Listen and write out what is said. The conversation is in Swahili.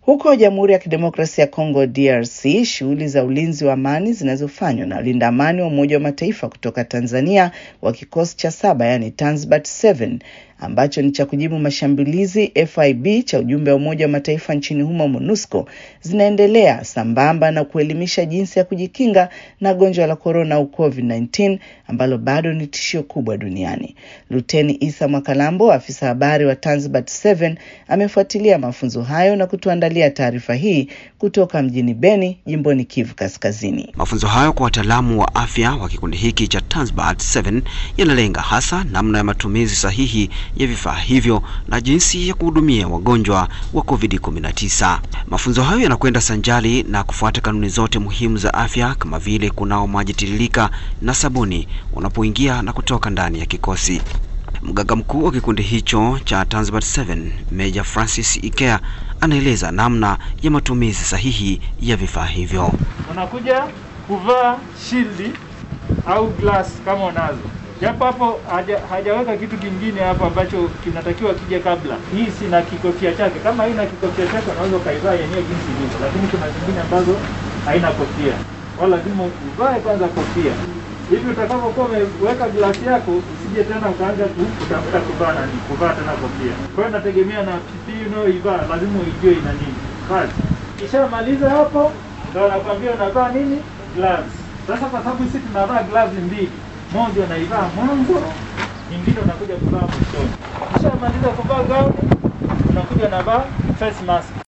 Huko Jamhuri ya Kidemokrasia ya Kongo DRC, shughuli za ulinzi wa amani zinazofanywa na walinda amani wa Umoja wa Mataifa kutoka Tanzania wa kikosi cha saba, yani Tanzbat 7 ambacho ni cha kujibu mashambulizi FIB cha ujumbe wa Umoja wa Mataifa nchini humo MONUSCO zinaendelea sambamba na kuelimisha jinsi ya kujikinga na gonjwa la korona au COVID-19 ambalo bado ni tishio kubwa duniani. Luteni Isa Mwakalambo, afisa habari wa Tanzbat 7, amefuatilia mafunzo hayo na kutuandalia taarifa hii kutoka mjini Beni, jimboni Kivu Kaskazini. Mafunzo hayo kwa wataalamu wa afya wa kikundi hiki cha Tanzbat 7 yanalenga hasa namna ya matumizi sahihi ya vifaa hivyo na jinsi ya kuhudumia wagonjwa wa COVID-19. Mafunzo hayo yanakwenda sanjali na kufuata kanuni zote muhimu za afya kama vile kunao maji tiririka na sabuni unapoingia na kutoka ndani ya kikosi. Mganga mkuu wa kikundi hicho cha Tanzbat 7 Meja Francis Ikea anaeleza namna ya matumizi sahihi ya vifaa hivyo. Unakuja kuvaa shildi au glass kama unazo japo hapo haja, hajaweka kitu kingine hapo ambacho kinatakiwa kije kabla. Hii sina kikofia chake. Kama haina kikofia chake, unaweza ukaivaa yenyewe jinsi ilivyo, lakini kuna zingine ambazo haina kofia, wala lazima uvae kwanza kofia hivi utakapokuwa umeweka glasi yako usije tena ukaanza kutafuta kuvaa nani kuvaa tena kofia. Kwa hiyo inategemea na PPE unayoivaa, lazima uijue ina nini kazi. Kishamaliza hapo, ndio nakwambia unavaa nini gloves. Sasa kwa sababu sisi tunavaa gloves mbili moja unaivaa mwanzo, nyingine unakuja kuvaa mwishoni. Ukishamaliza kuvaa gauni, unakuja unavaa face mask.